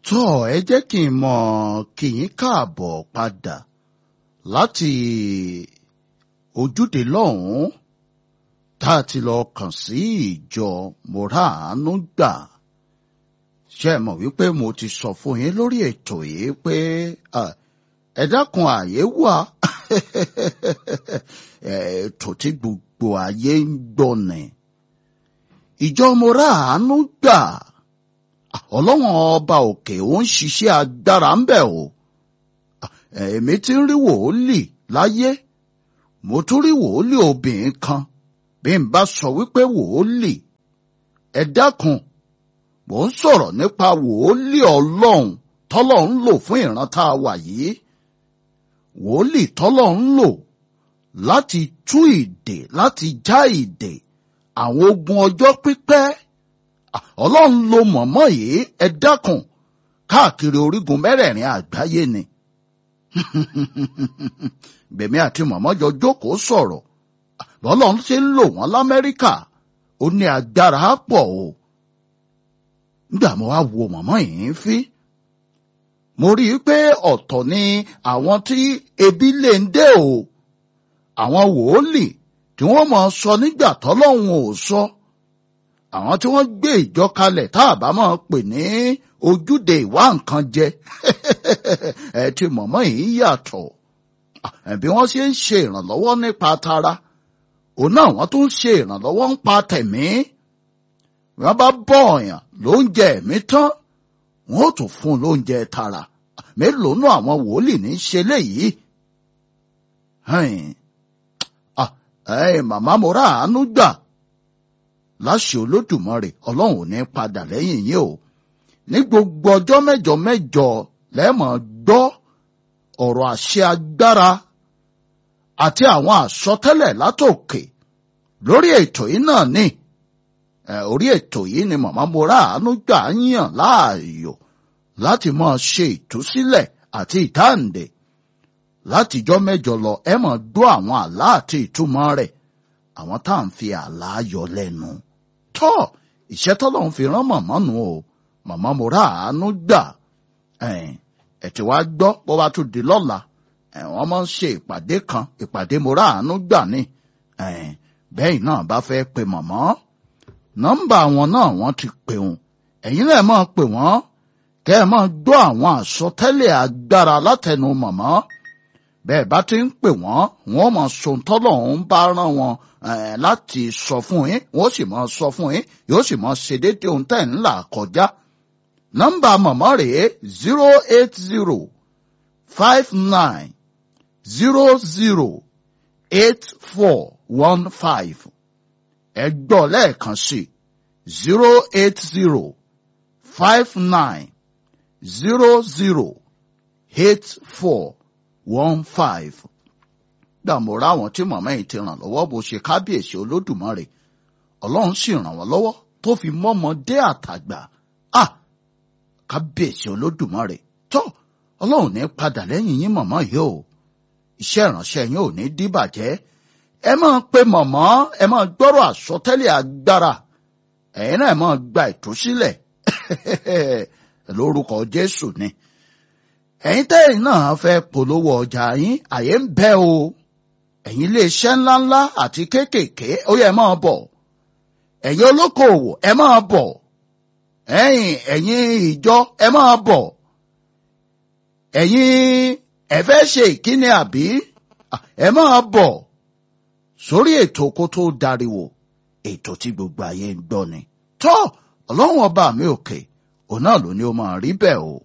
tọ́ ẹ jẹ́ kí n mọ̀ kí yín káàbọ̀ padà láti ojúde lọ́hùn-ún tá a ti lọ kàn sí ìjọ mọ̀ráàánú gbà ṣe é mọ̀ wípé mo ti sọ fún yín lórí ètò yìí pé ẹ dákun àyè wà ètò tí gbogbo ayé ń gbọ́ ni ìjọ mọ̀ráàánú gbà ọlọ́wọ́n ọba òkè ó ń ṣiṣẹ́ agbára ń bẹ̀ o èmi ti ń rí wòólì láyé mo tún rí wòólì obìnrin kan bí n bá sọ wípé wòólì ẹ dákun mò ń sọ̀rọ̀ nípa wòólì ọlọ́run tọ́lọ́run lò fún ìran tá a wà yìí wòólì tọ́lọ́run lò láti tú ìdè láti já ìdè àwọn ogun ọjọ́ pípẹ́ ọlọ́run ló mọ̀mọ́ yìí ẹ dákun káàkiri orígun mẹ́rẹ̀ẹ̀rin àgbáyé ni bèmí àti mọ̀mọ́ jọ jókòó sọ̀rọ̀ bọ́lọ́run ṣe ń lò wọ́n lamẹ́ríkà ó ní agbára pọ̀ o nígbà mo wá wo mọ̀mọ́ yìí fí mo rí i pé ọ̀tọ̀ ni àwọn tí ebi lè ń dé o àwọn wòólì tí wọ́n mọ̀ sọ nígbà tọ́lọ́run ò sọ àwọn tí wọ́n gbé ìjọ kalẹ̀ tá a bá máa pè ní ojúde ìwá nǹkan jẹ ẹ ti mọ̀mọ́ yìí yàtọ̀ bí wọ́n ṣe ń ṣe ìrànlọ́wọ́ nípa tara òun náà wọ́n tún ṣe ìrànlọ́wọ́ nípa tẹ̀mí wọ́n bá bọ́ ọ̀yàn lóúnjẹ ẹ̀mí tán wọ́n ó tún fún un lóúnjẹ tara mélòó náà àwọn wòlíì ní í ṣe léyìí màmá mo rà àánú gbà láṣẹ olódùmarè ọlọ́run ò ní padà lẹ́yìn yín o ní gbogbo ọjọ́ mẹ́jọ mẹ́jọ lẹ́mọ̀ gbọ́ ọ̀rọ̀ àṣẹ agbára àti àwọn àsọtẹ́lẹ̀ látòkè lórí ètò yìí náà ní orí ètò yìí ni màmá mo rà àánú gbà yàn láàyò láti máa ṣe ìtúsílẹ̀ àti ìdáǹdè látijọ́ mẹ́jọ lọ ẹ máa gbọ́ àwọn àlá àti ìtumọ̀ rẹ̀ àwọn tá à ń fi àlá yọ lẹ́nu tọ́ ìṣẹ́ tọ́lọ́run fi rán màmá nù o màmá mo rà àánú gbà ẹ̀ tí wàá gbọ́ bó bá tún di lọ́la wọ́n máa ń ṣe ìpàdé kan ìpàdé mo rà àánú gbà ní bẹ́ẹ̀ náà bá fẹ́ pe màmá nọ́mbà wọn náà wọ́n ti pè wọn ẹ̀yin náà máa pè wọ́n kẹ́ ẹ máa gbọ́ àwọn àsọtẹ́lẹ̀ agbára látẹnu màmá bẹ́ẹ̀ bá ti ń pè wọ́n wọ́n mọ̀ sọ̀ńtọ́lọ̀ ń bá rán wọn láti sọ fún yín wọ́n sì mọ̀ sọ fún yín yóò sì mọ̀ ṣe déédéé ohun tẹ̀ ń là kọjá. nọ́mbà mọ̀mọ́ rèé zero eight zero five nine zero zero eight four one five ẹ gbọ́ lẹ́ẹ̀kan sí zero eight zero five nine zero zero eight four one five. Dàmọ́ra àwọn tí màmá yìí ti ràn lọ́wọ́ bó ṣe kábíyèsí olódùmarè. Ọlọ́run sì ràn wọ́n lọ́wọ́ tó fi mọ́mọdé àtàgbà. À kábíyèsí olódùmarè. Tọ́ Ọlọ́run ní padà lẹ́yìn yín màmá yìí o. Iṣẹ́ ìránṣẹ́ yín ò ní díbàjẹ́. Ẹ máa pe màmá ẹ máa gbọ́rọ̀ àsọtẹ́lẹ̀ agbára. Ẹ̀yin náà máa gba ìtúsílẹ̀. Lórúkọ Jésù ni ẹ̀yin tẹ́yìn náà fẹ́ polówó ọjà yín àyè ń bẹ o ẹ̀yin iléeṣẹ́ ńláńlá àti kéékèèké ó yẹ máa bọ̀ ẹ̀yin olókoòwò ẹ máa bọ̀ ẹ̀yin ẹ̀yin ìjọ ẹ máa bọ̀ ẹ̀yin ẹ fẹ́ ṣe ìkíni àbí ẹ máa bọ̀ sórí ètò kó tó dariwo ètò tí gbogbo ayé ń gbọ́ ni tó ọlọ́run ọba mi òkè òun náà ló ní ó máa rí bẹ́ẹ̀ o.